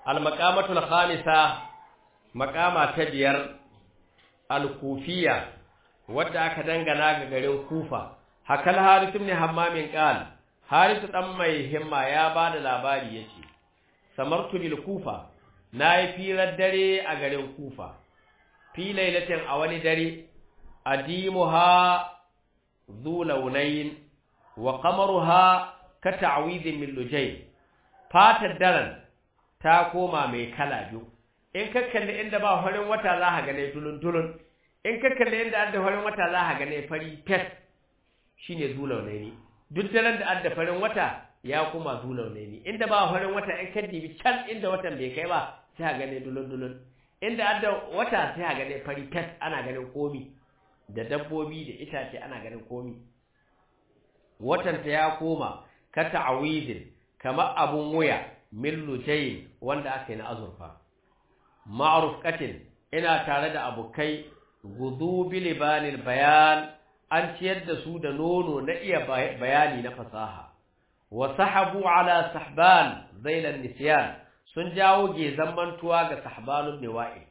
al-maqamatul khamisa maqama ta biyar al-kufiya wadda aka dangana ga garin kufa hakal harith ibn hammam qal harith dan mai himma ya bada labari yace samartu bil kufa nayi firar dare a garin kufa fi lailatin a wani dare adimuha zu launayin wa qamaruha ka ta'widin min lujay fatar daren ta koma mai kala biyu in ka kalli inda ba farin wata za ka gane dulun dulun in ka kalli inda adda farin wata za ka gane fari fet shine zu launayi duk daren da adda farin wata ya koma zu launayi inda ba farin wata in ka dibi can inda watan bai kai ba sai ka gane dulun dulun inda adda wata sai ka gane fari fet ana ganin komi da dabbobi da itace ana ganin komi watanta ya koma ka ta'awidin kamar abun wuya min lujayin wanda aka yi na azurfa ma'ruf qatin ina tare da abukai gudu bilibanil bayan an ciyar da su da nono na iya bayani na fasaha wa sahabu ala sahban zailan nisyan sun jawo gezan mantuwa ga sahbanun niwa'i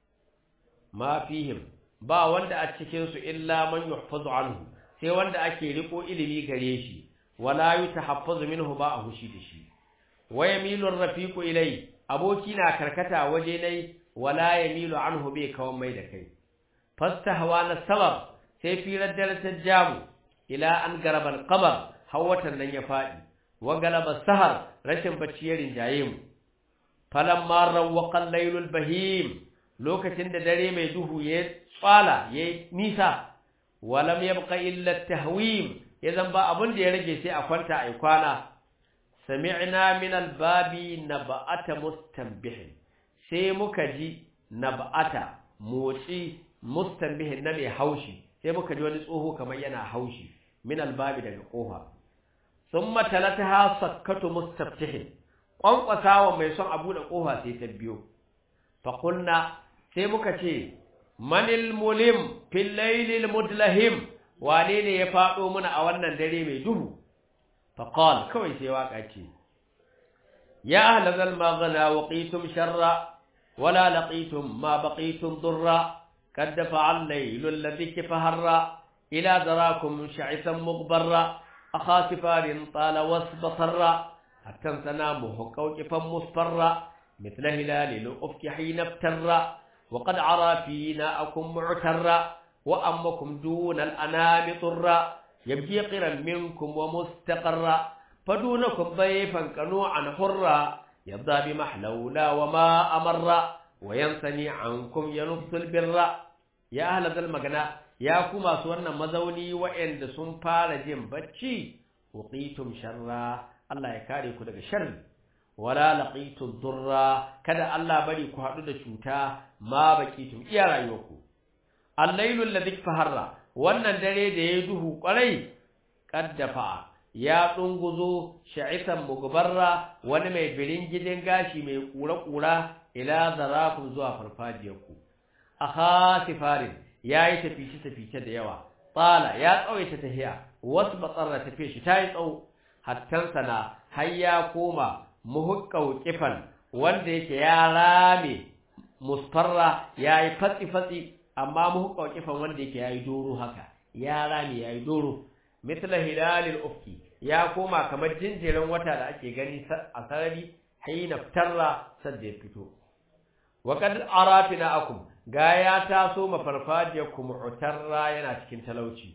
ma fihim ba wanda a cikin su illa man yuhfazu anhu sai wanda ake riko ilimi gare shi wala yutahaffazu minhu ba a hushi da shi wa yamilu ar-rafiqu ilai aboki na karkata waje nai wala yamilu anhu bai kawan mai da kai fastahwa na sabab sai firar darajar jamu ila an garabal qamar hawatan nan ya fadi wa galaba sahar rashin bacci ya rinjaye mu falamma rawqa al-laylul bahim lokacin da dare mai duhu ya tsala ya nisa walam yabqa illa at-tahwim idan ba abun da ya rage sai a kwanta ai kwana sami'na min al-babi naba'ata mustanbih sai muka ji naba'ata motsi mustanbih na mai haushi sai muka ji wani tsoho kamar yana haushi min al-babi daga kofa thumma talataha sakkatu mustaftih kwankwasawa mai son abu da kofa sai ta biyo fa qulna sai muka ce manil mulim fil laylil mudlahim wane ne ya fado muna a wannan dare mai duhu fa qal kawai sai waka ce ya ahla zal maghna waqitum sharra wala laqitum ma baqitum durra kad dafa'a al-laylul ladhi kafarra ila darakum sha'isan mughbarra akha sifarin tala wasbatarra hatta sanamu qawqifan musfarra مثل هلال الأفك حين افتر وقد عرى فينا أكم معترا وأمكم دون الأنام طرا يبكي قرا منكم ومستقرا فدونكم ضيفا كنوعا حرا يبدأ بمحلولا وما أمر وينثني عنكم ينفس البر يا أهل ذا المغنى يا كما سوانا مزوني وإن دسون فارجين بچي وقيتم شرا الله يكاري كدك شر wala laqitu durra kada Allah bari ku hadu da cuta ma bakitum iya rayuwarku al-lailu alladhi faharra wannan dare da ya duhu kwarai kaddafa ya dunguzo sha'isan mugbarra wani mai birin gidan gashi mai kura-kura ila zarakum zuwa farfajiyarku akha sifarin yayi tafici tafice da yawa tsala ya tsawaita tahiya wasu batsarra tafiye shi tayi tsawo hattan sana har ya koma muhukkau kifan wanda yake ya rame musfarra yayi fatsi fatsi amma muhukkau kifan wanda yake yayi doro haka ya rame yayi doro mithla hilalil ufki ya koma kamar jinjirin wata da ake gani a sarari hayna tarra sadda ya fito wa qad arafina akum ga ya taso mafarfajiyakum mu'tarra yana cikin talauci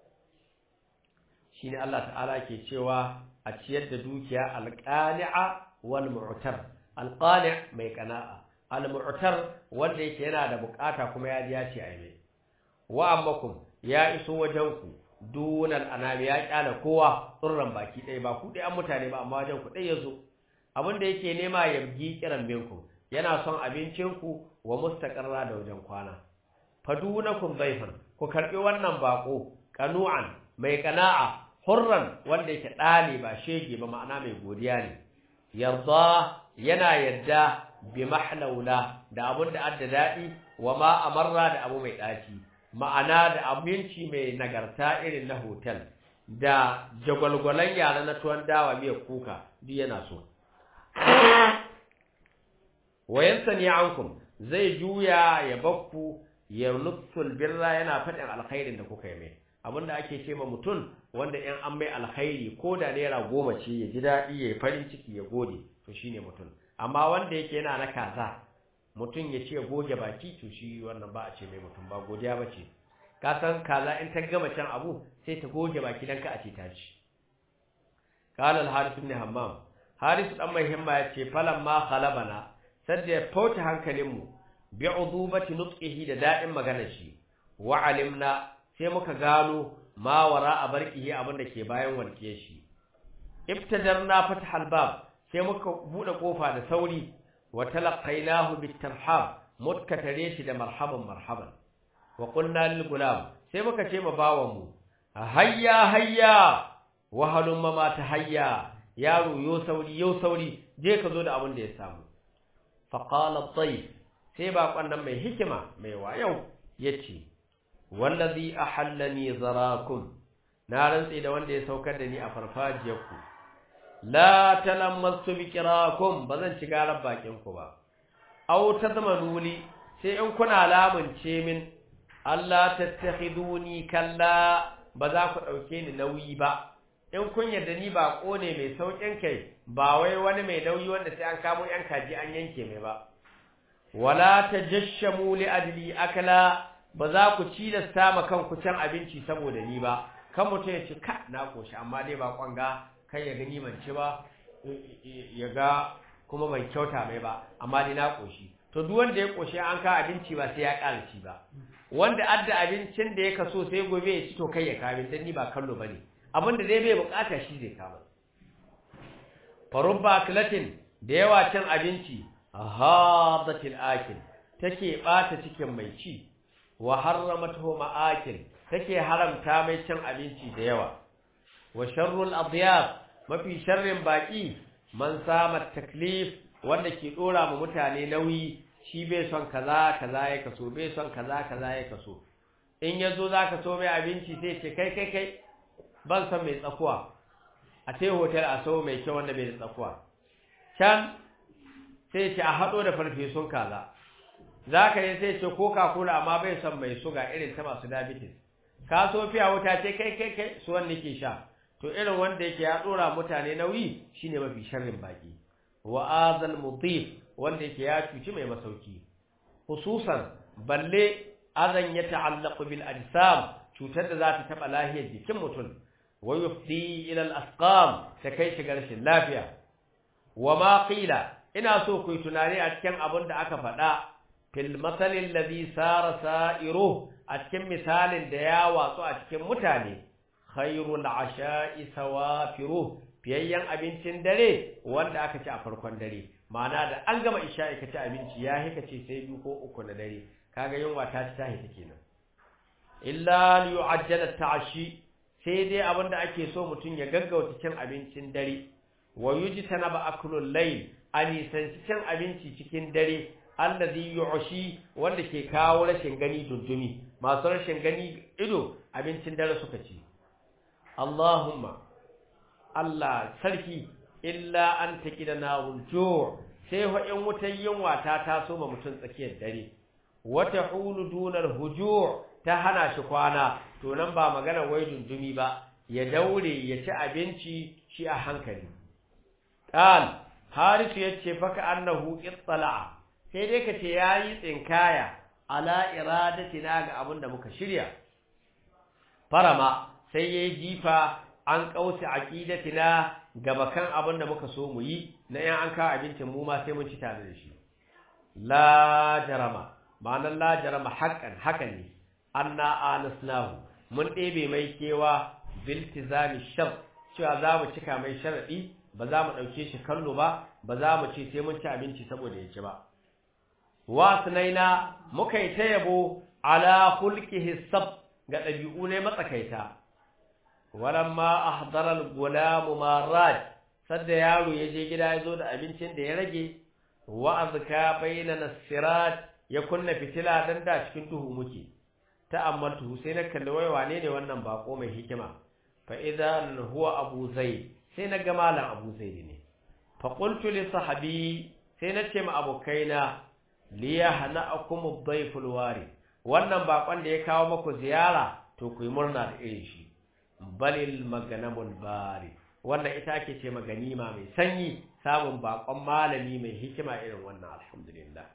shine Allah ta'ala ke cewa a ciyar da dukiya alqani'a wal mu'tar alqani' mai qana'a al mu'tar wanda yake yana da bukata kuma ya ji ya ce ai mai wa ammakum ya iso wajen ku dunal anami ya kyala kowa tsurran baki ɗaya ba ku ɗaya mutane ba amma wajen ku ɗaya yazo abin da yake nema ya bi kiran minku yana son abincin ku wa mustaqarra da wajen kwana fadunakum dhaifan ku karbi wannan bako qanu'an mai qana'a hurran wanda yake ɗani ba shege ba ma'ana mai godiya ne yarda yana yadda bi mahlaula da abun da adda daɗi wa ma amarra da abu mai ɗaci ma'ana da abinci mai nagarta irin na hotel da jagwalgwalan yara na tuwon dawa miyar kuka duk yana so wayansani ankum zai juya ya bakku ya nutsul birra yana faɗin alkhairin da kuka yi mai abinda ake ce ma mutum wanda in an mai alkhairi ko da naira goma ce ya ji daɗi ya yi farin ciki ya gode to shine mutum amma wanda yake yana na kaza mutum ya ce goge baki to shi wannan ba a ce mai mutum ba godiya ba ce ka san kaza in ta gama can abu sai ta goge baki dan ka a ce ta ci qala al harith ibn hammam harith dan mai himma ya ce falamma khalabana sadda ya fauta hankalinmu bi udubati nutqihi da da'in maganar shi wa alimna sai muka gano ma wara a barkihi abin da ke bayan walke shi ibtadarna fathal bab sai muka bude kofa da sauri wa talaqainahu bitarhab mutka tare shi da marhaban marhaban wa qulna lil gulam sai muka ce ma bawan mu hayya hayya wa halumma ma ta hayya yaro yo sauri yo sauri je ka zo da abin da ya samu fa qala at sai baƙon nan mai hikima mai wayau yace wallazi ahallani zarakum na rantsi da wanda ya saukar da ni a farfajiyarku la talammastu biqirakum bazan ci garar bakin ku ba aw tadmanuli sai in kuna lamunce min Allah tattakhiduni kalla ba za ku dauke ni nauyi ba in kun yarda ni ba ne mai saukin kai ba wai wani mai nauyi wanda sai an kamo yan kaji an yanke mai ba wala tajashamu li ajli akala ba za ku ci da sama kanku can abinci saboda ni ba kan mutum ya ci ka na koshi amma dai ba kwanga kai ya gani ban ci ba ya ga kuma ban kyauta mai ba amma dai na koshi to duk wanda ya koshi an ka abinci ba sai ya ƙara ci ba wanda adda abincin da ya kaso sai gobe ya ci to kai ya kawo dan ni ba kallo bane abin da dai bai bukata shi zai kama farubba aklatin da yawa cin abinci hadatil akil take bata cikin mai ci wa harramatuhu ma'akil take haramta mai cin abinci da yawa wa sharrul adyaf mafi sharrin baki man sama taklif wanda ke dora ma mutane nauyi shi bai son kaza kaza ya kaso bai son kaza kaza ya kaso in yazo zaka so mai abinci sai ce kai kai kai ban san mai tsakuwa a tai hotel a so mai kyau wanda bai da tsakuwa can sai ce a hado da farfesun kaza zaka yi sai ce coca cola amma bai son mai suga irin ta masu diabetes ka so fiya wuta ce kai kai kai su wanda ke sha to irin wanda yake ya dora mutane nauyi shine mafi sharrin baki wa azal mutif wanda yake ya cuci mai masauki hususan balle azan ya ta'allaqu bil ajsam cutar da za ta taba lahiyar jikin mutum wa yufdi ila al asqam ta kai shi rashin lafiya wa ma qila ina so ku yi tunani a cikin abin da aka faɗa fil masalin ladhi sara sa'iru a cikin misalin da ya watsu a cikin mutane khairul asha'i sawafiru fiyayyen abincin dare wanda aka ci a farkon dare ma'ana da an gama isha'i ka ci abinci ya hika ce sai biyu ko uku na dare kaga yunwa ta ci ta hita kenan illa yu'ajjala ta'ashi sai dai abinda ake so mutum ya gaggauta cin abincin dare wa yujtana ba aklul layl ani san cin abinci cikin dare allazi yu'shi wanda ke kawo rashin gani dundumi masu rashin gani ido abincin dare suka ci Allahumma Allah sarki illa an taqidana wulju sai fa in wutan yunwa ta taso ma mutum tsakiyar dare wata hulu dunar hujur ta hana shi kwana to nan ba magana wai dundumi ba ya daure ya ci abinci shi a hankali qal harisu yace faka annahu ittala'a sai dai kace yayi tsinkaya ala iradatina ga abin da muka shirya farama sai yayi jifa an kauce aqidatina ga bakan abin da muka so mu yi na yan an kawo abincin mu ma sai mun ci tare da shi la jarama ma'anar la jarama haqqan haka ne anna anasnahu mun ɗebe mai kewa biltizami shar cewa za mu cika mai sharadi ba za mu ɗauke shi kallo ba ba za mu ce sai mun ci abinci saboda ya ci ba wasnaina muka yi ta yabo ala khulqihi sab ga ɗabi'u ne matsakaita walamma ahdara al-gulam marad sadda yaro ya je gida ya zo da abincin da ya rage wa azka baina nasirat ya kunna fitila dan da cikin duhu muke ta'ammaltu sai na kalli wai wane ne wannan bako mai hikima fa idan huwa abu zaid sai na ga malam abu zaid ne fa qultu li sahabi sai na ce ma abokaina liya hana akumu daiful wari wannan bakon da ya kawo maku ziyara to ku yi murna da irin shi balil maganamul bari wannan ita ake ce maganima mai sanyi samun bakon malami mai hikima irin wannan alhamdulillah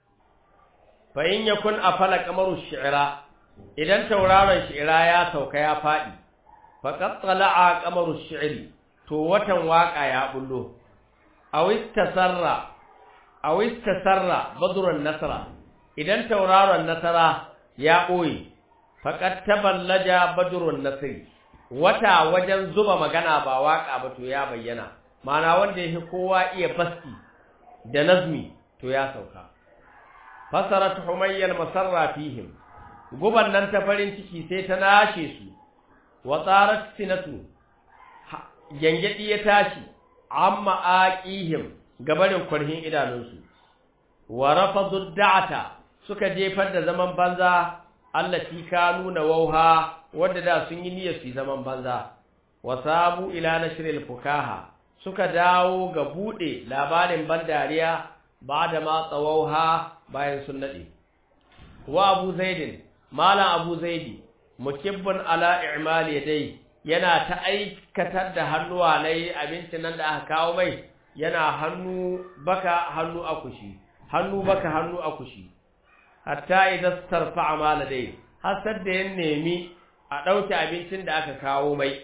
fa in yakun afala kamaru shi'ra idan tauraron shi'ra ya sauka ya fadi faqad tala'a kamaru shi'ri to watan waka ya bullo aw istasarra aw istasarra badrun nasra idan tauraron nasara ya boye faqad taballaja badrun nasri wata wajen zuba magana ba waka ba to ya bayyana mana wanda yake kowa iya basti da nazmi to ya sauka fasarat humayyan masarra fihim guban nan ta farin ciki sai ta nashe su wa tsarat sinatu yangadi ya tashi amma aqihim gabarin kurhin idanunsu wa rafadu da'ata suka jefar da zaman banza allati kanu na wauha wanda da sun yi niyyar su zaman banza wa sabu ila nashril fukaha suka dawo ga bude labarin bandariya bada ma tsawauha bayan sun nade wa abu zaidin malam abu zaidi mukibbun ala i'mal yadai yana ta aikatar da hannuwa nayi abincin nan da aka kawo mai yana hannu baka hannu akushi hannu baka hannu akushi hatta idan tarfa mala dai har da ya nemi a ɗauke abincin da aka kawo mai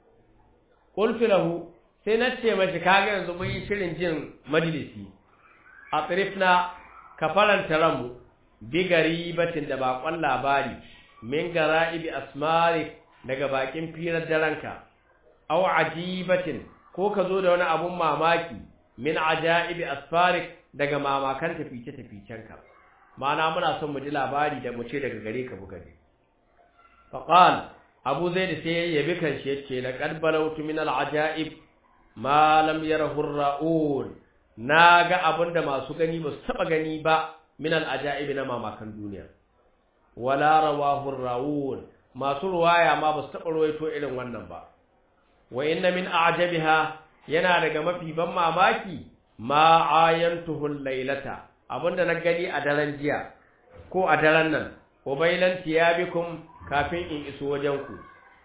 qultu lahu sai na ce mashi kaga yanzu mun yi shirin jin majalisi a tsirifna ka faranta ranmu bi garibatin da bakon labari min gara'ibi asmari daga bakin firar daranka aw ajibatin ko ka zo da wani abun mamaki min ajaibi asfarik daga mamakan tafice taficenka ma'ana muna son mu ji labari da mu ce daga gare ka buga ne faqal abu zaid sai ya yabi kan shi yace laqad balawtu min al-ajaib ma lam yarahu ar-ra'un naga abinda masu gani ba su taba gani ba min al-ajaib na mamakan duniya wala rawahu ar-ra'un masu ruwaya ma ba su taba ruwaito irin wannan ba wa inna min a'jabiha yana daga mafi ban mamaki ma ayantuhu al-lailata abinda na gani a daren jiya ko a daren nan ubailan tiyabikum kafin in iso wajen ku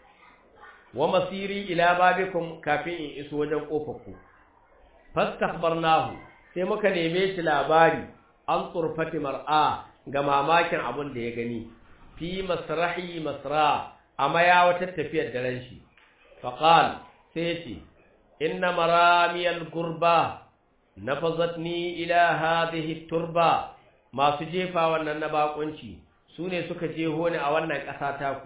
wa masiri ila babikum kafin in iso wajen kofarku fastakhbarnahu sai muka neme shi labari an turfati mar'a ga mamakin abin da ya gani fi masrahi masra amma ya wata tafiyar daren shi faqal sai ce inna maramiyal gurba nafazatni ila hadhihi turba masu jefa wannan na bakunci sune suka jeho ni a wannan ƙasa taku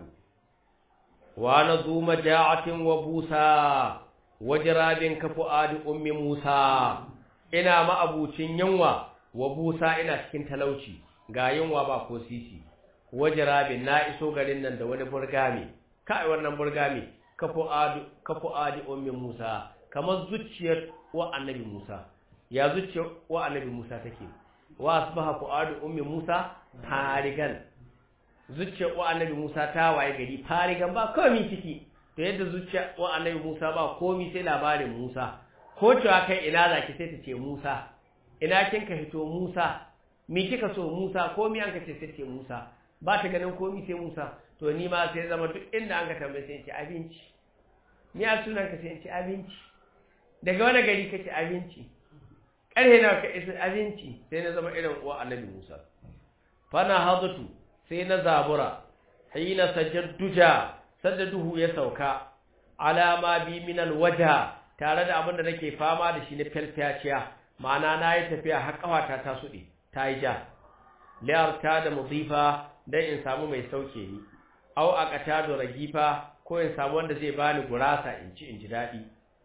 wa nazu maja'atin wa busa wajrabin kafu adi ummi musa ina ma'abucin yunwa wa busa ina cikin talauci ga yunwa ba ko sisi wajrabin na iso garin nan da wani burgami kai wannan burgami kafu adi kafu adi ummi musa kamar zuciyar wa annabi musa ya zuciyar wa annabi musa take wa asbaha fuadu ummi musa farigan zuciyar wa annabi musa ta waye gari farigan ba komai ciki to yadda zuciyar wa annabi musa ba komai sai labarin musa ko cewa kai ina zaki sai ta ce musa ina kin ka hito musa me kika so musa komai an ka ce sai ce musa ba ta ganin komai sai musa to ni ma sai zama duk inda an ka tambaye sai ce abinci ni a sunan ka sai ce abinci daga wani gari kace abinci ƙarhe na ka isa abinci sai na zama irin uwa annabi Musa fana hadatu sai na zabura hina sajadduja sadda duhu ya sauka alama bi min alwaja tare da abin da nake fama da shi na falfaciya ma'ana na yi tafiya har kafata ta suɗe ta yi ja liyarta da mudifa dan in samu mai sauke ni au aqata da ragifa ko in samu wanda zai bani gurasa in ci in ji daɗi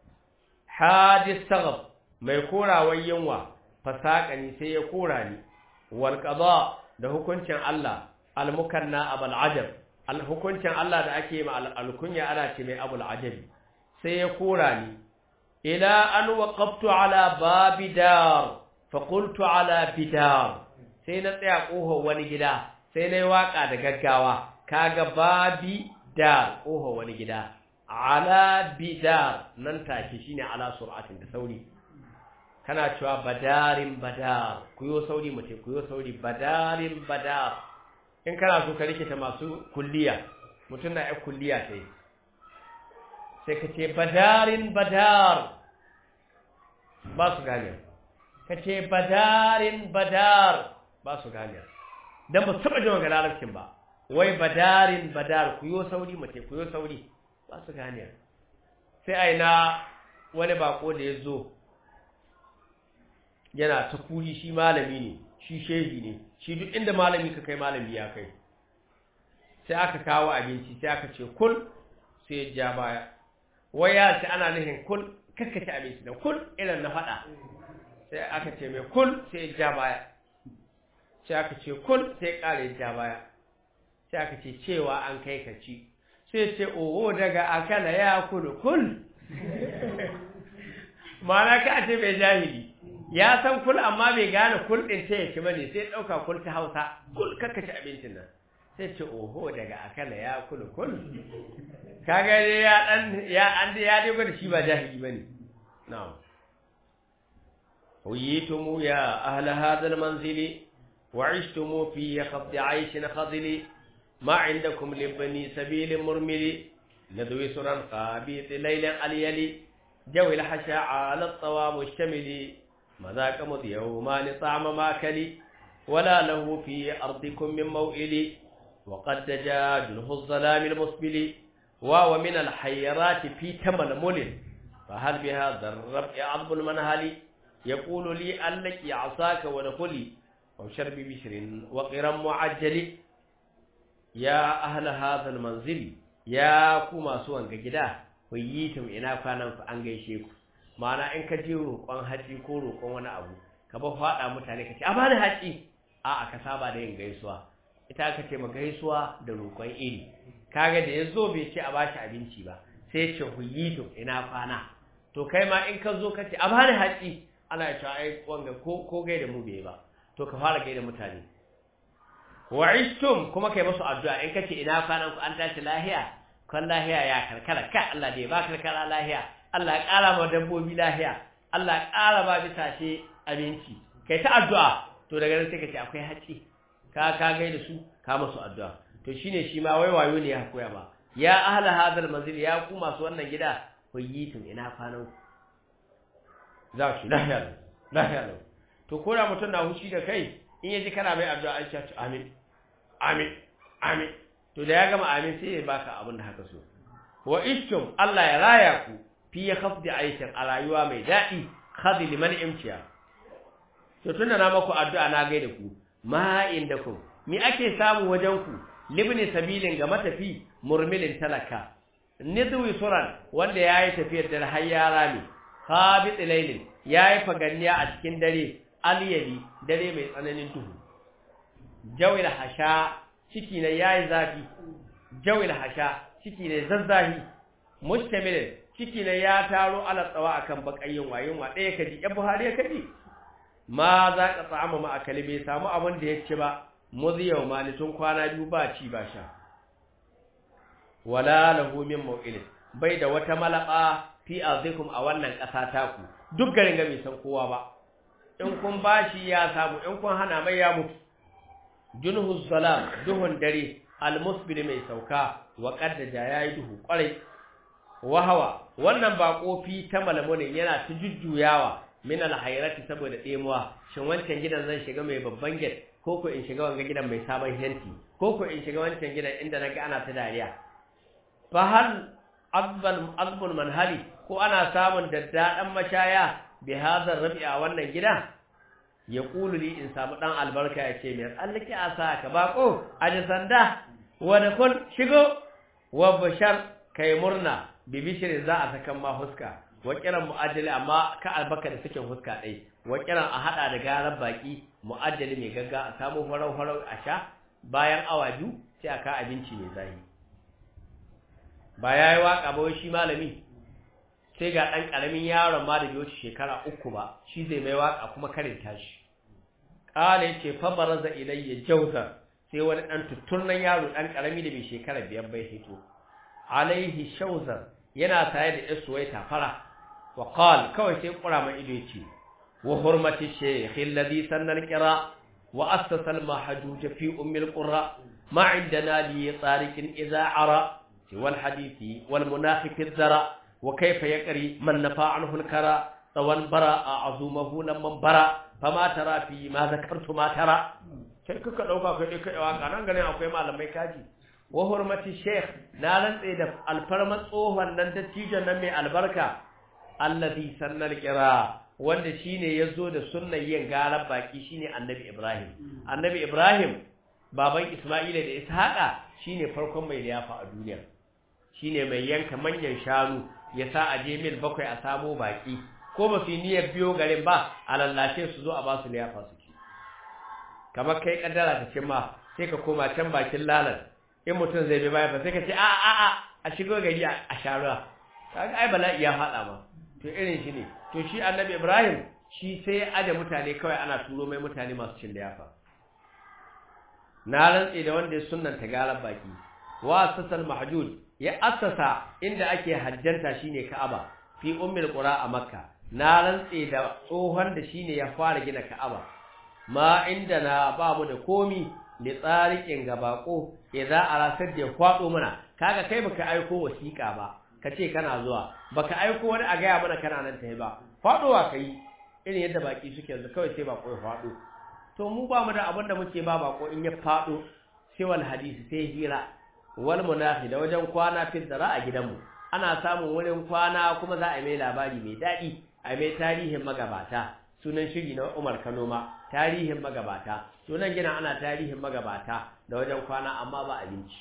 hadis sagab mai korawar yunwa fasaqani sai ya kora ni wal qada da hukuncin Allah al mukanna abul ajab al hukuncin Allah da ake ma al kunya ana ce mai abul ajab sai ya kora ni ila an waqaftu ala babi dar fa qultu ala bidar sai na tsaya kohon wani gida sai nayi waka da gaggawa kaga babi dar kohon wani gida ala bidar nan take shine ala sur'atin da sauri kana cewa badarin badar ku yo sauri mutai ku yo sauri badarin badar in kana so ka rikita masu kulliya mutum na ya kulliya sai sai ka ce badarin badar ba su gane ka ce badarin badar ba su gane dan ba su taba jin magana larabcin ba wai badarin badar ku yo sauri mutai ku yo sauri ba su gane sai aina wani bako da ya zo yana ta kuri shi malami ne shi shehi ne shi duk inda malami ka kai malami ya kai sai aka kawo abinci sai aka ce kul sai ya ja baya wai ya ce ana nufin kul kakkace abinci da kul irin na faɗa sai aka ce mai kul sai ya ja baya sai aka ce kul sai ya ƙara ya ja baya sai aka ce cewa an kai ka ci sai ce oho daga akala ya kulu kul ma'ana ka ce mai jahili ya san kul amma bai gane kul din ta yake bane sai dauka kul ta Hausa kul kakka ci abincin nan sai ce oho daga akala ya kul kul kaga dai ya dan ya an ya dai gwada shi ba jahili bane na'am huyitum ya ahla hadha almanzil وعشتم في خفض عيش خضل ما عندكم لبني سبيل مرمل ندوي سرا قابيط ليلا اليلي جو الحشا على الطوام الشمل مذاك مض يومان طعم ماكل ولا له في أرضكم من موئل وقد دجا جنه الظلام المسبل وهو من الحيرات في تململ فهل بهذا الربع عظم المنهل يقول لي أنك عصاك ونقلي أو شرب بشر وقرا معجل يا أهل هذا المنزل يا كما سوان جدا وييتم إنا كان an gaishe ku ma'ana in ka je roƙon haji ko roƙon wani abu ka ba faɗa mutane ka ce a bani haji a aka saba da yin gaisuwa ita aka ce ma gaisuwa da roƙon iri kaga da ya zo bai ce a bashi abinci ba sai ce huyitum ina kwana to kai ma in ka zo ka ce a bani haji ana cewa ai wanga ko ko gaida mu bai ba to ka fara gaida mutane wa ishtum kuma kai musu addu'a in kace ina kwanan ku an tashi lahiya kan lahiya ya karkara ka Allah dai ba karkara lahiya Allah ya ƙara ma dabbobi lahiya Allah ya ƙara ba bisashe abinci kai ta addu'a to daga nan sai ka ce akwai haƙi ka ka gaida su ka musu addu'a to shine shi ma wai wayo ne ya koya ba ya ahla hadal manzil ya ku masu wannan gida kuyitum ina kwanan ku za shi lahiya lahiya to ko da mutum na hushi da kai in yaji kana mai addu'a an ce amin amin amin to da ya gama amin sai ya baka abin da haka so wa ishtum Allah ya raya ku fi khafdi aishin a rayuwa mai daɗi khadi liman imtiya to tunda na maku addu'a na gaida ku ma indakum mi ake samu wajen ku libni sabilin ga matafi murmilin talaka nidwi suran wanda yayi tafiyar da har yara ne khabit laylin yayi faganniya a cikin dare aliyali dare mai tsananin duhu jawil hasha ciki ne yayi zafi jawil hasha ciki ne zazzahi mustamil ciki ne ya taro ala tsawa akan bakayin wayin wa ɗaya kaji ya buhari ya kaji ma za ka tsama ma akali bai samu abin da ya ci ba muziyau malitun kwana biyu ba ci ba sha wala lahu min maw'ilin bai da wata malaba fi azikum a wannan ƙasa taku duk garin ga bai san kowa ba in kun bashi ya samu in kun hana mai ya mutu junhu salam duhun dare almusbil mai sauka wa qaddaja yayi duhu kwarai wahawa wannan bako fi ta malamunin yana ta jujjuyawa min alhayrati saboda demuwa shin wancan gidan zan shiga mai babban gate ko ko in shiga wanga gidan mai sabon henti ko ko in shiga wancan gidan inda naga ana ta dariya fa hal azbal azbul manhali ko ana samun daddadan mashaya bi hadha rabi'a wannan gida ya kulu li in samu dan albarka ya ce mai tsallake a sa ka bako aji sanda wa da kun shigo wa bashar kai murna bi bishri za a sakan ma huska wa kiran mu'ajjali amma ka albaka da suke huska dai wa kiran a hada da garan baki mu'ajjali mai gagga a samu farau farau a sha bayan awa biyu sai a ka abinci mai zahi ba yayi waka ba shi malami sai ga ɗan ƙaramin yaron ma da bai wuce shekara uku ba shi zai mai waka kuma karin tashi ƙala ya ce fabaraza ilayya jauzar sai wani ɗan tutturnan yaro ɗan ƙarami da bai shekara biyar bai hito alaihi shauzar yana tare da yasu wai tafara wa qal kawai sai ƙura mai ido ce wa hurmati shaykh alladhi sanna al-qira wa assasa al-mahjuj fi umm al-qura ma indana li tariq idha ara wal hadithi wal munafiq al-zara wa kayfa yaqri man nafa anhu al-kara tawan bara a'zumahu lamman bara fama tara fi ma zakartu ma tara sai kuka dauka kai dai kai waka nan ganin akwai malamai kaji wa hurmati sheikh na rantse da alfarma tsohon nan dattijon nan mai albarka allazi sannal qira wanda shine yazo da sunnan yin garan baki shine annabi ibrahim annabi ibrahim baban isma'ila da ishaqa shine farkon mai liyafa a duniya shine mai yanka manyan shanu ya sa a je mil bakwai a samo baki ko ba su niyyar biyo garin ba a lallace su zo a ba su liyafa su ci kamar kai kaddara ta cimma sai ka koma can bakin lalan in mutum zai bi baya ba sai ka ce a a a a shigo gari a sharuwa kaga ai bala'i ya faɗa ma to irin shi ne to shi annabi ibrahim shi sai ya aje mutane kawai ana turo mai mutane masu cin liyafa na rantse da wanda ya sunnanta galar baki wa asasal mahjud ya assasa inda ake hajjanta shine ka'aba fi ummul qura a makka na rantse da tsohon da shine ya fara gina ka'aba ma inda na ba mu da komi li tsarikin gabako idza arasar da kwado mana kaga kai baka aiko wasiƙa ba kace kana zuwa baka aiko wani a gaya mana kana nan tayi ba fadowa kai irin yadda baki suke yanzu kawai sai bako ya fado to mu ba mu da abin da muke ba bako in ya fado sai wal hadisi sai hira wal munafi da wajen kwana fi dara a gidanmu ana samun wurin kwana kuma za a mai labari mai daɗi a mai tarihin magabata sunan shiri na Umar Kano ma tarihin magabata sunan gina ana tarihin magabata da wajen kwana amma ba abinci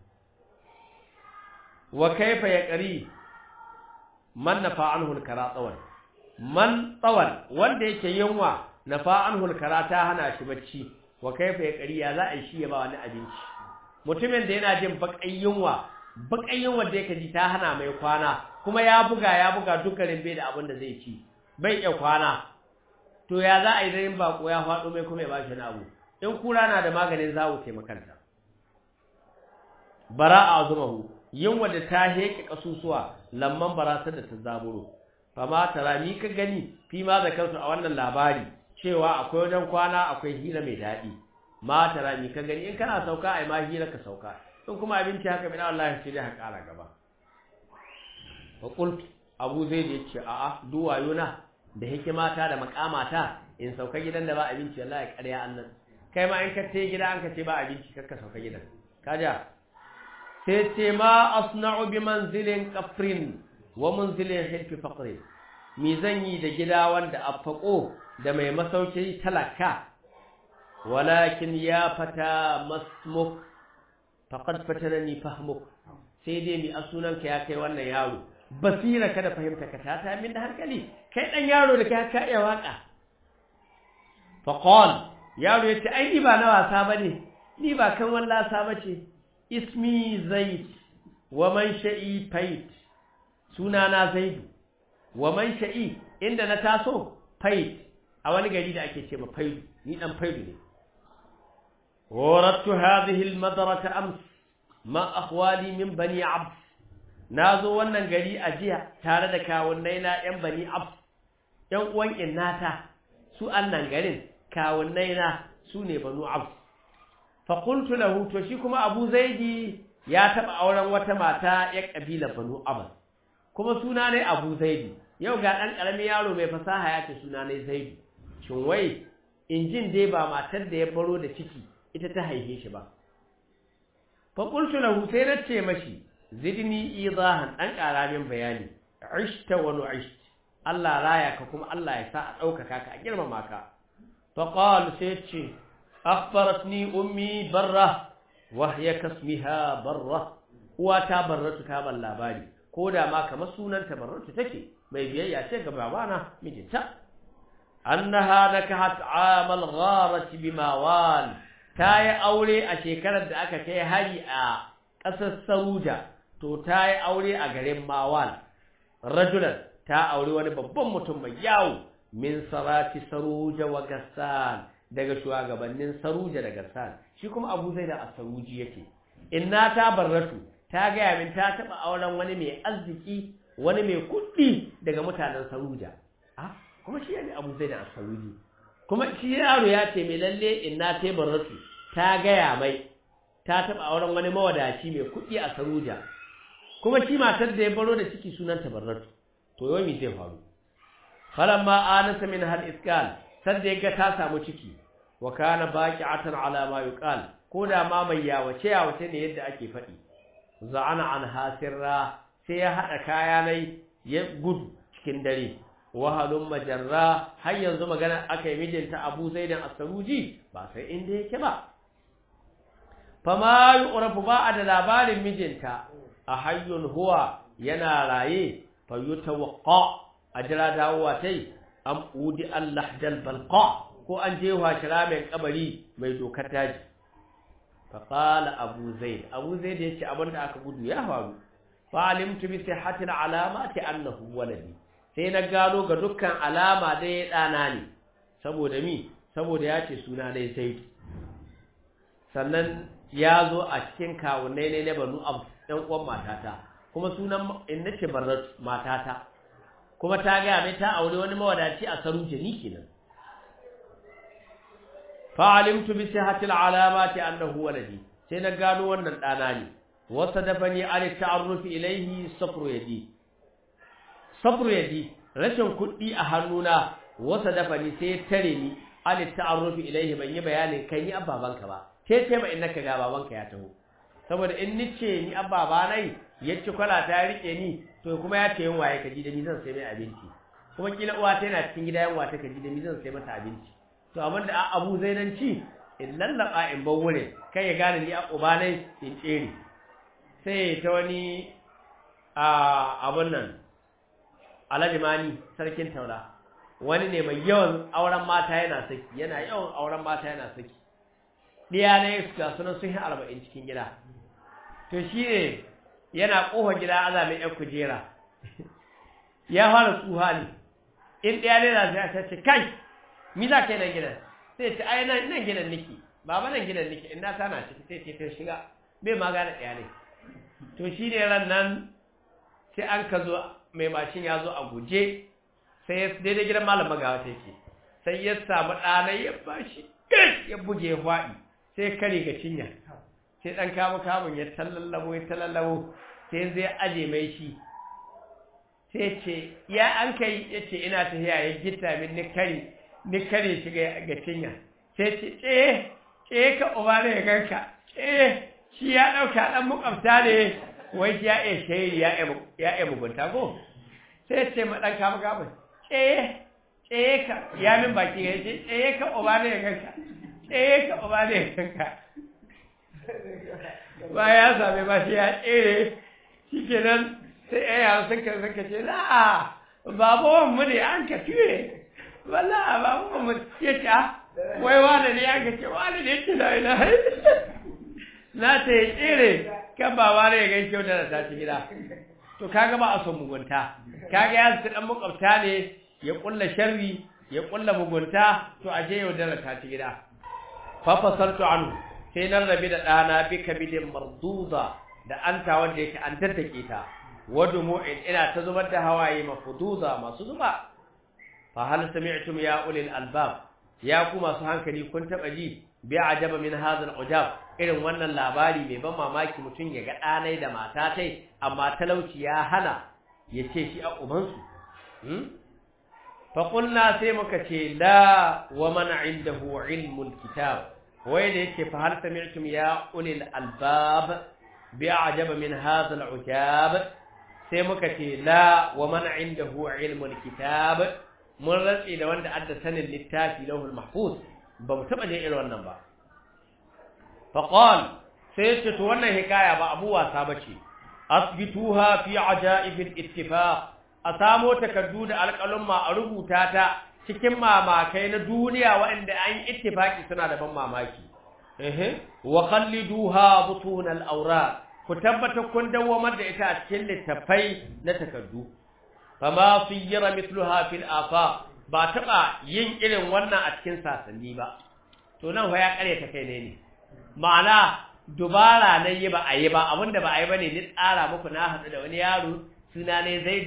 wa kaifa ya qari man nafa anhu al-kara tawan man tawan wanda yake yunwa nafa anhu al-kara ta hana shi bacci wa kaifa ya qari ya za a shi ya ba wani abinci mutumin da yana jin bakan yunwa bakan yunwa da yake ji ta hana mai kwana kuma ya buga ya buga dukkanin bai da abin da zai ci bai iya kwana to ya za a yi da bako ya faɗo mai kuma ya bashi na abu in kura na da maganin zawo taimakanta bara a zumahu yin wadda ta heke kasusuwa lamman barasar da ta zaburo fama tara ni ka gani fi ma da kansu a wannan labari cewa akwai wajen kwana akwai hira mai daɗi ma tara ni ka gani in kana sauka ai ma hira ka sauka in kuma abinci haka bin Allah sai dai ha ƙara gaba wa qult abu zaid yace a'a duwayuna da hikimata da makamata in sauka gidan da ba abinci wallahi ƙarya annan kai ma in ka ce gida an ka ce ba abinci kakka sauka gidan kaja sai ce ma asna'u bi manzilin qafrin wa manzilin hilfi faqrin mi zan yi da gida wanda affaqo da mai masauki talaka walakin ya fata masmuk faqad fatarani fahmuk sai dai mi asunanka ya kai wannan yaro basira ka da fahimta ka ta ta min da hankali kai dan yaro da kai ka iya waka fa qal yaro yace ai ni ba na wasa bane ni ba kan wallasa bace ismi zaid wa man sha'i fait sunana zaid wa man sha'i inda na taso fait a wani gari da ake ce ma faidu ni dan faidu ne warattu hadhihi almadrasa ams ma akhwali min bani abd na zo wannan gari a jiya tare da kawunnai na ‘yan bani ab ‘yan uwan innata su annan garin kawunnai na su ne banu ab faƙultu lahu to shi kuma abu zaidi ya taɓa auren wata mata ‘ya ƙabila banu ab kuma suna ne abu zaidi yau ga ɗan ƙaramin yaro mai fasaha ya ce suna ne zaidi shin wai injin dai ba matar da ya baro da ciki ita ta haife shi ba faƙultu lahu sai na ce mashi zidni idahan dan karamin bayani ishta wa nu'isht Allah raya ka kuma Allah ya sa a daukaka ka a girmama ka fa qal sai ce akhbaratni ummi barra wa hiya kasmiha barra uwa ta barratu ta ban labari ko da ma kamar sunanta barratu take mai biyayya ce ga babana mijinta annaha nakahat amal gharati bimawal ta yi aure a shekarar da aka kai hari a ƙasar Saruja to ta yi aure a garin Mawal rajulan ta aure wani babban mutum mai yawo min sarati Saruja wa Gassan daga shugabannin Saruja da Gassan shi kuma Abu Zaid a Saruji yake inna ta barratu ta gaya min ta taba auren wani mai arziki wani mai kuɗi daga mutanen Saruja ah kuma shi ne abu zai da asaruji kuma shi yaro ya ce mai lalle inna ta baratu ta gaya mai ta taɓa auren wani mawadaci mai kuɗi a saruja kuma shi matar da ya baro da ciki sunan tabarratu to yau me zai faru falamma anasa min hal iskal sadda yaga ta samu ciki wa kana baqi'atan ala ma yuqal ko da ma mai yawace yawace ne yadda ake faɗi za'ana an hasirra sai ya hada kaya nai ya gudu cikin dare wahalun majarra har yanzu magana akai mijinta Abu Zaidan As-Saruji ba sai inda yake ba fama yu'rafu ba a da labarin mijinta a hayyun huwa yana raye fa yutawaqqa ajra dawowa tai am udi Allah dal balqa ko an je wa shira mai kabari mai dokar daji fa qala abu zaid abu zaid yace abinda aka gudu ya faru fa alimtu bi sihhati alamati annahu waladi sai na gano ga dukkan alama dai dana ne saboda mi saboda yace suna dai zaid sannan ya zo a cikin kawunai ne na banu abu ɗan uwan matata kuma sunan in nace barar matata kuma ta gaya mai ta aure wani mawadaci a saruje ni kenan fa alimtu bi sihhati alamati annahu waladi sai na gano wannan dana ne wasa dafani an ta'arrufi ilayhi safru yadi safru yadi rashin kuɗi a hannuna wasa dafani sai tare ni an ta'arrufi ilayhi ban yi bayanin kai ni ababanka ba sai ce ma innaka ga babanka ya taho saboda in nice ni ababa nai ya ci kwala ta rike ni to kuma ya ce yin waye ka ji da ni zan sai mai abinci kuma kila uwa ta yana cikin gida yan wata ka ji da ni zan sai mata abinci to abin da abu zainanci in lallaba in bar wurin kai ya gane ni a uba nai in tsere sai ta wani a abun nan alhaji mani sarkin taura wani ne mai yawan auren mata yana saki yana yawan auren mata yana saki ɗiya ne ga sunan sun yi arba'in cikin gida to shi ne yana ƙofa gida aza mai ‘yan kujera ya fara tsuha ne in ɗaya ne na sai a ce kai mi za ka yi nan gidan sai ce ai nan gidan niki baba nan gidan niki in na sana ciki sai ce ta shiga bai ma gane ɗaya ne to shi ne ran nan sai an ka zo mai mashin ya zo a guje sai ya daidai gidan malam magawa ta ke sai ya samu ɗanai ya bashi ya buge ya faɗi sai kare ga cinya sai dan kamu kamun ya tallallabo ya tallallabo sai zai aje mai shi sai ce ya an kai yace ina tafiya ya gitta min ni kare ni kare shi ga cinya sai ce eh eh ka uba ne ganka eh shi ya dauka dan mukamta ne wai ya eh shayi ya ya ya mugunta ko sai ce ma dan kamu kamun eh eh ka ya min baki ga ce eh ka uba ne ganka eh ka uba ne ganka ba ya same ba shi ya tsere shi kenan sai ya yawon sun ka sun ka ce na babuwan mu ne an ka fiye wala babuwan mu ya ce wai wani ne an ka ce wani ne ce na ina na ta yi tsere kan baba ne ya gan kyau da ta ci gida to kaga ba a son mugunta kaga ya su dan makwabta ne ya kulla sharri ya kulla mugunta to a je yau da ta ci gida fa fasartu anhu sai nan rabi da ɗana bi kabilin marduza da anta wanda yake an tattake ta wadumu'in ina ta zubar da hawaye mafuduza masu zuba fa hal sami'tum ya ulil albab ya ku masu hankali kun taba ji bi ajaba min hadha al-ujab irin wannan labari mai ban mamaki mutun ya ga ɗanai da mata tai amma talauci ya hana ya ce shi a ubansu hmm? fa qulna sai muka ce la wa man indahu ilmul kitab wai da yake fa hal sami'tum ya ulil albab bi ajaba min hadha al-ujab sai muka ce la wa man indahu ilmul kitab mun rantsi da wanda adda sanin littafi lauhul mahfuz ba mu taba jin irin wannan ba fa qal sai ce to wannan hikaya ba abu wasa bace asbituha fi ajaib al-ittifaq a samo takaddu da alƙalumma a rubuta ta cikin mamakai na duniya waɗanda an yi ittifaki suna da ban mamaki ehe wa khalliduha butun al-awraq ku tabbatar kun dawamar da ita a cikin littafai na takaddu fama siyira mithluha fil afaq ba taba yin irin wannan a cikin sasanni ba to nan fa ya kare ta kai ne ne ma'ana dubara nan yi ba a yi ba abinda ba a yi bane ni tsara muku na haɗu da wani yaro suna ne Zaidu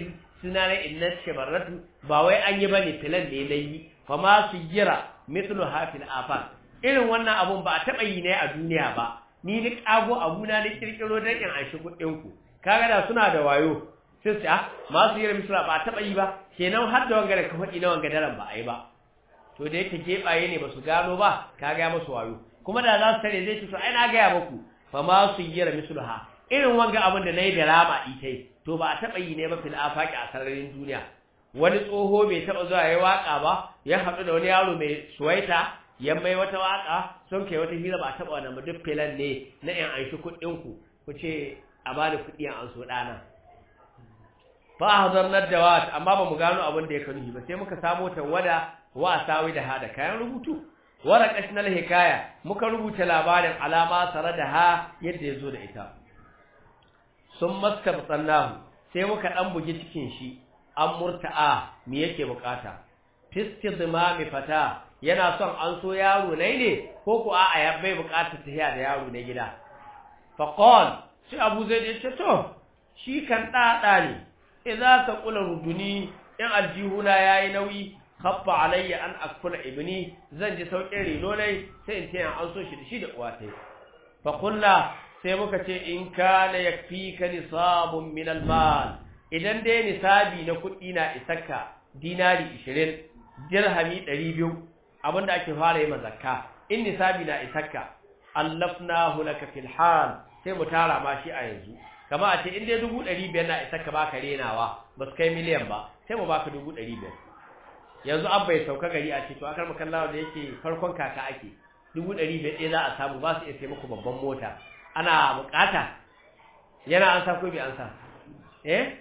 suna na inna shabarratu ba wai an yi bane filan ne na yi fa ma su gira mithlu hafil afan irin wannan abun ba a taɓa yi ne a duniya ba ni ni kago abuna ni kirkiro dan in an shi kuɗin ku kaga da suna da wayo sai su ah masu gira misra ba a taɓa yi ba kenan har da wanga da ka faɗi na wanga daren ba a yi ba to da yake gebaye ne ba su gano ba ka ga musu wayo kuma da za su tare zai ce to ai na gaya muku fa ma su gira misluha irin wanga abin da nayi da rama ita to ba a taba yi ne ba fil afaqi a sararin duniya wani tsoho bai taba zuwa yayi waka ba ya haɗu da wani yaro mai suwaita ya mai wata waka sun kai wata hira ba a taba wannan ba duk filan ne na yan an shi kuɗin ku ku ce a bani kuɗi an so dana fa hazarnar dawat amma ba mu gano abin da ya kanu ba sai muka samo tawada wa sawi da hada kayan rubutu waraqatna hikaya muka rubuta labarin alama tare da ha yadda yazo da ita sun mastabtannahu sai muka dan bugi cikin shi an murta'a me yake bukata fistidmami fata yana son an so yaro ne ne ko ko a'a ya bai bukatar tafiya da yaro ne gida faqal sai abu zaid ya ce to shi kan dada ne idza ka kula ruduni in aljihuna yayi nauyi khaffa alayya an akula ibni zan ji saukin reno ne sai in taya an so shi da shi da uwatai fa kullu sai muka ce in kana yakfika nisabun min almal idan dai nisabi na kuɗi na isakka dinari 20 dirhami 200 abinda ake fara yi zakka in nisabi na isakka allafnahu laka fil hal sai mu tara ma shi a yanzu kama a ce in dai 500 na isakka baka renawa ba su kai miliyan ba sai mu baka 500 yanzu an bai sauka gari a ce to akar makallawa da yake farkon kaka ake dubu ɗari biyar ɗaya za a samu ba su iya sai muku babban mota ana bukata yana an sa ko bai an sa eh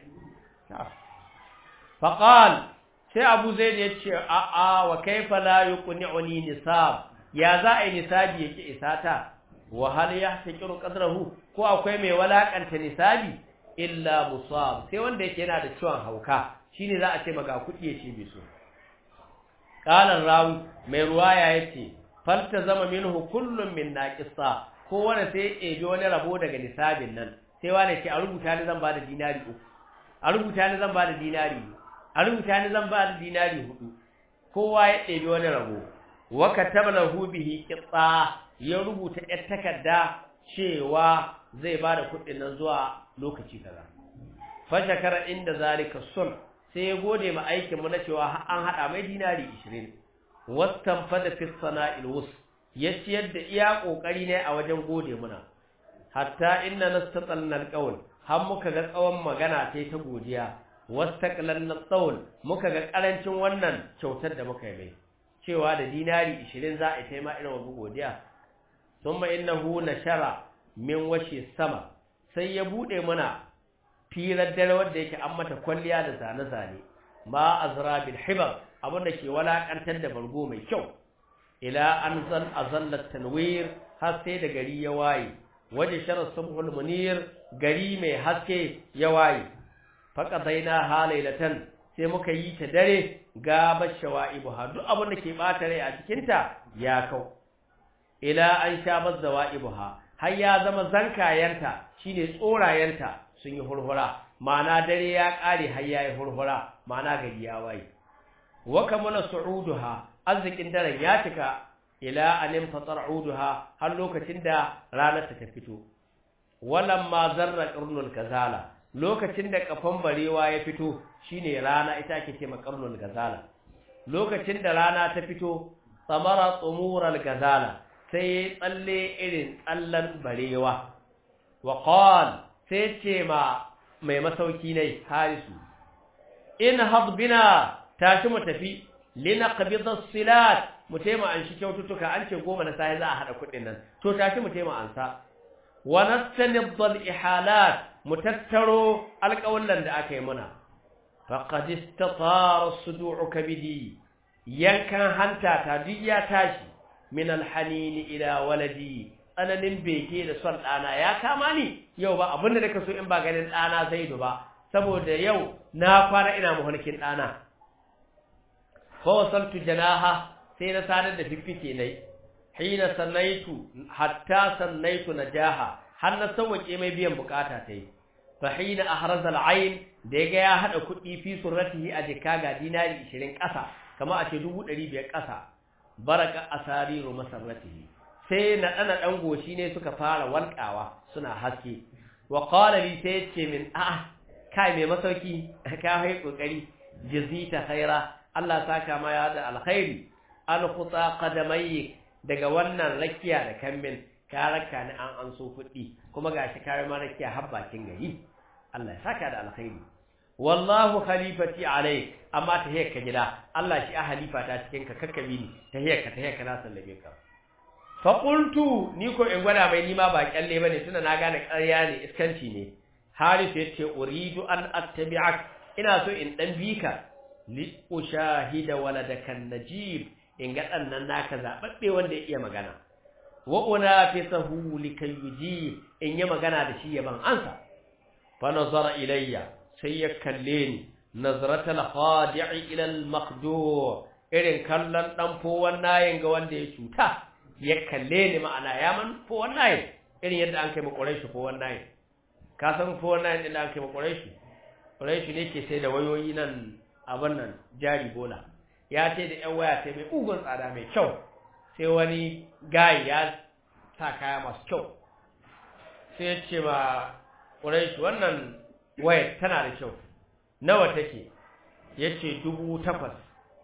faqal sai abu zaid ya ce a a wa kaifa la yuqni'uni nisab ya za a yi nisabi yake isata wa hal yahtaqiru qadrahu ko akwai mai walakanta nisabi illa musab sai wanda yake yana da ciwon hauka shine za a ce maka kuɗi ya ce bai so Ƙalar rawi mai ruwaya ya ce, Falta zama minhu kullum min naƙisa, ko wani sai ebi wani rabo daga nisabin nan, sai wani ce a rubuta ni zan ba da dinari uku, a rubuta ni zan ba da dinari a rubuta ni zan ba da dinari hudu, kowa ya ɗebi wani rabo, waka tabla hubihi kitsa ya rubuta ‘yar takarda cewa zai ba da kuɗin nan zuwa lokaci kaza. Fashakara inda zalika sun sai ya gode ma aikin mu na cewa an hada mai dinari 20 wastanfada fi sana'il wus ya ciyar da iya kokari ne a wajen gode muna hatta inna nastatalna alqawl har muka ga tsawon magana sai ta godiya wastaqlanna qawl muka ga karancin wannan kyautar da muka yi mai cewa da dinari 20 za a yi ma irin wannan godiya thumma innahu nashara min washi sama sai ya bude muna firar dare wanda yake an mata kwalliya da zane-zane ma azra bil hibar abinda ke walakantar da bargo mai kyau ila an zan azallat tanwir har sai da gari ya waye waje sharar subhul munir gari mai haske ya waye faqadaina halailatan sai muka yi ta dare gaba shawaibu ha duk abin da ke bata rai a cikin ta ya kau ila an sha bazawaibu ha har ya zama zankayanta shine tsorayenta sun yi hurhura ma'ana dare ya kare har yayi hurhura ma'ana gari ya waye wa kamala su'uduha arzikin daren ya cika ila anin fatar'uduha har lokacin da ranar ta fito walamma zarra qarnul gazala lokacin da kafan barewa ya fito shine rana ita ake ce qarnul gazala lokacin da rana ta fito samara tsumural gazala sai tsalle irin tsallan barewa wa qal sai ce ma mai masauki ne harisu in hadbina tashi mu tafi linaqbida silat mu tema an shi kyaututtuka an ce goma na sai za a hada kudin nan to tashi mu tema ansa wa nastanibdal ihalat mu tattaro alƙawallan da aka yi muna faqad istatara sudu'u kabidi yankan hanta ta duk ya tashi min alhanin ila waladi tsananin beke da son ɗana ya kama ni yau ba abinda da ka so in ba ganin ɗana zaidu ba saboda yau na kwana ina muhalkin ɗana fa wasaltu janaha sai na sadar da fiffike nai hina sannaitu hatta sannaitu najaha har na sauke mai biyan bukata ta yi fa hina ahraza al'ain da ya ga ya hada kuɗi fi surratihi a jika ga dinari 20 ƙasa kamar a ce 500 ƙasa baraka asariru masarratihi sai na dana dan goshi ne suka fara walƙawa suna haske wa qala li sai ce min a'a kai mai masauki ka hai kokari jazita khaira Allah saka ma ya da alkhairi an khuta qadamayk daga wannan rakiya da kambin ka raka ni an an so kuɗi kuma gashi kai ma rakiya har bakin gari Allah ya saka da alkhairi wallahu khalifati alai amma ta hiyar ka gida Allah shi a halifa ta cikin ka kakkabi ni ta hiyar ka ta hiyar ka na sallame ka fa qultu ni ko in gwada mai nima ba kyalle bane tunda na gane ƙarya ne iskanci ne Harith yace uridu an attabi'ak ina so in dan bika li ushahida waladakan najib in ga dan nan naka zababbe wanda ya iya magana wa unafisahu likayuji in yi magana da shi yaban ansa fa nazara ilayya sai ya kalle ni nazratal khadi'i ila al maqdur irin kallon dan fowan nayin ga wanda ya cuta ya kalle ni ma'ana ya man fowan nayin irin yadda an kai mu quraishi fowan nayin ka san fowan nayin din da an kai mu quraishi quraishi ne ke sai da wayoyi nan abin nan jari bola ya ce da yan waya sai mai ugun tsada mai kyau sai wani gayi ya sa kaya masu kyau sai ya ce ba quraishi wannan wayar tana da kyau nawa take yace dubu takwas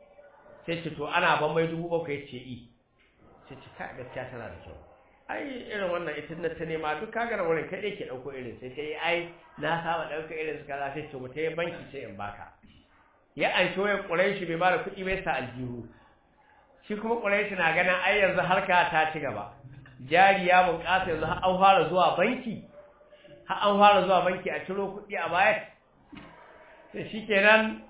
sai ce to ana ban mai dubu bakwai yace i sai ce ka gaskiya tana da kyau ai irin wannan ita na ta nema duk kaga na wurin kai ke dauko irin sai kai ai na saba dauko irin su kaza sai ce mu ta banki sai in baka ya an shi wayar quraishi bai bada kuɗi bai sa aljihu shi kuma quraishi na ganin ai yanzu harka ta ci gaba jari ya bunƙasa yanzu har an fara zuwa banki har an fara zuwa banki a ciro kuɗi a baya sai shikenan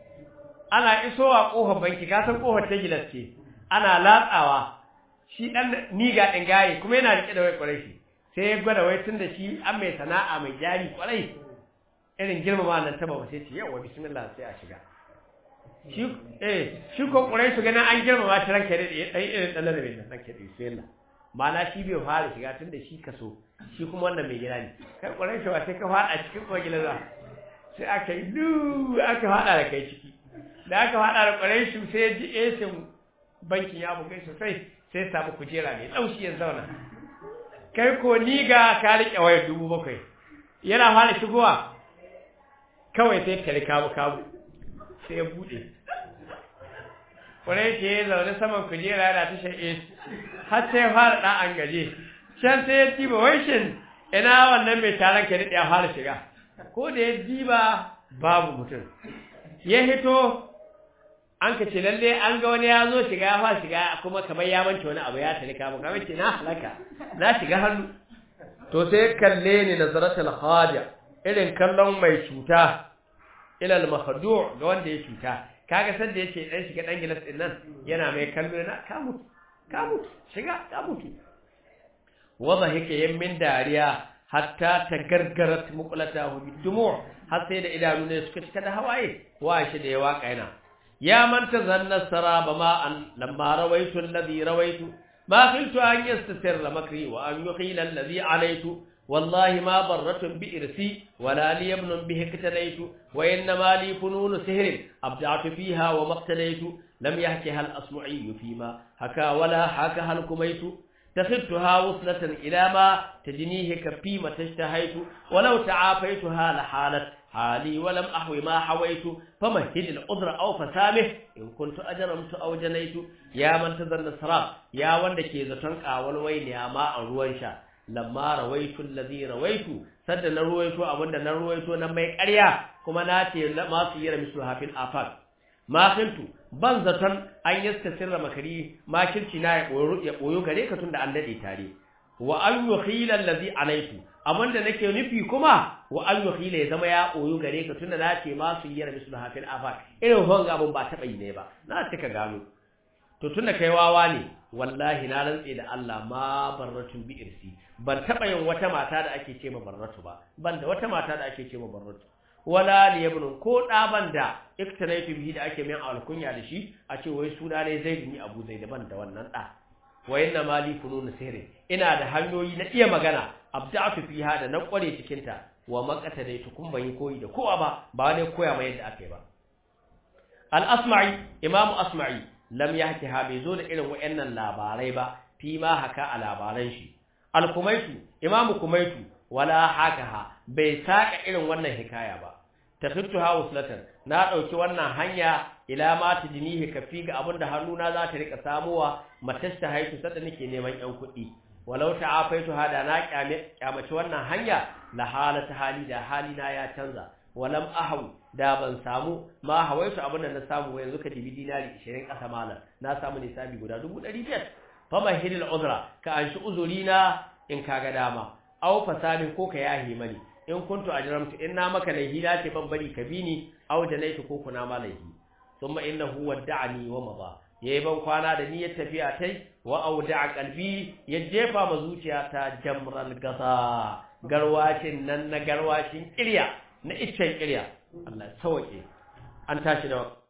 ana isowa ƙofar banki ka san ƙofar ta gilas ce ana latsawa shi dan niga ɗin gaye kuma yana riƙe da wai ƙwarai shi sai ya gwada wai tun da shi an mai sana'a mai jari ƙwarai irin girmama nan ta ba sai ce yawa bismillah sai a shiga shi eh shi ko ƙwarai su ganin an girmama shi ranka da ɗan irin ɗan ladabi nan ranka da bismillah ma'ana shi bai fara shiga tun da shi kaso shi kuma wannan mai gida ne kai ƙwarai shi ba sai ka faɗa cikin kogila za sai aka yi lu aka faɗa da kai ciki da aka faɗa da ƙwarai shi sai ya ji esin bankin ya bugai sosai sai ya samu kujera mai laushi ya zauna kai ko ni ga ka riƙe wayar dubu bakwai yana fara shigowa kawai sai kare kabu kabu sai ya buɗe ƙwarai shi ya zaune saman kujera yana tashar esi har sai ya fara ɗan an gaje can sai ya diba wai shin ina wannan mai taron ke ya fara shiga ko da ya diba babu mutum ya hito an ka ce lalle an ga wani ya zo shiga ya fara shiga kuma kamar ya manta wani abu ya tare kama kamar ce na halaka na shiga hannu to sai kalle ni nazaratul khadi irin kallon mai cuta ila al mahdu' ga wanda ya cuta kaga san da yace dan shiga dan gilas din nan yana mai kallo na ka mutu ka mutu shiga ka mutu wada yake yin min dariya hatta ta gargarat muqlatahu bidumu har sai da idanu ne suka cika da hawaye wa shi da ya waka yana ya man tazanna saraba ma an lamma rawaitu alladhi rawaitu ma khiltu an yastasirra makri wa an yuqila alladhi alaytu والله ما ضرة بإرسي ولا لي ابن به اقتليت وإنما لي فنون سهر أبدعت فيها وما اقتليت لم يحكها الأصمعي فيما حكى ولا حكها الكميت تخذتها وصلة إلى ما تجنيه كفي ما تشتهيت ولو تعافيتها لحالت حالي ولم أحوي ما حويت فمهد العذر أو فسامه إن كنت أجرمت أو جنيت يا من تذن السراب يا وندك زتنك والويل يا ما أروانشا lamma rawaitu allazi rawaitu sadda na ruwaito abinda na ruwaito na mai ƙarya kuma na ce ma su yi ramisu hafin afal ma kintu ban zaton an yaska sirra makari ma kirci na ya koyo gare ka tunda an dade tare wa an yukhila allazi alaitu abinda nake nufi kuma wa an yukhila ya zama ya koyo gare ka tunda na ce ma su yi ramisu hafin afal irin hon abun ba taɓa yi ne ba na cika gano to tunda kai wawa ne wallahi na rantse da Allah ma barratun bi irsi ban taba yin wata mata da ake ce ma barratu ba ban da wata mata da ake ce ma barratu wala li ibn ko da ban da iktanaitu bihi da ake min alkunya da shi a ce wai suna ne zaid ni abu zaid ban da wannan da wa inna ma li funun sirri ina da hanyoyi na iya magana abda'tu fiha da na kware cikin ta wa makata dai tukun ban yi koyi da kowa ba ba ne koya mai yadda aka yi ba al-asma'i imamu asma'i lam yahki ha bai zo da irin wayannan labarai ba fi ma haka a labaran shi al-kumaitu imamu kumaitu wala hakaha bai saka irin wannan hikaya ba takhittu ha uslatan na dauki wannan hanya ila ma tijnihi kafi ga abinda hannuna za ta rika samuwa matasta haitu sada nake neman yan kuɗi walau ta'afaitu hada na kyamaci wannan hanya la halata hali da halina ya canza walam ahaw da ban samu ma hawaitu abinda na samu yanzu ka dibi dinari 20 kasa malam na samu nisabi guda 1500 fa mahilil uzra ka anshi uzurina in kaga dama aw fasami ko ka yahi mani in kuntu ajramtu inna maka laihi la ce ban bari ka bini aw janaitu ko kuna ma laihi thumma innahu wadda'ani wa mada yayi ban kwana da niyyar tafiya tai wa awda'a qalbi ya jefa ma zuciyata jamral gasa garwashin nan na garwashin kirya na iccen kirya Allah sauke an tashi da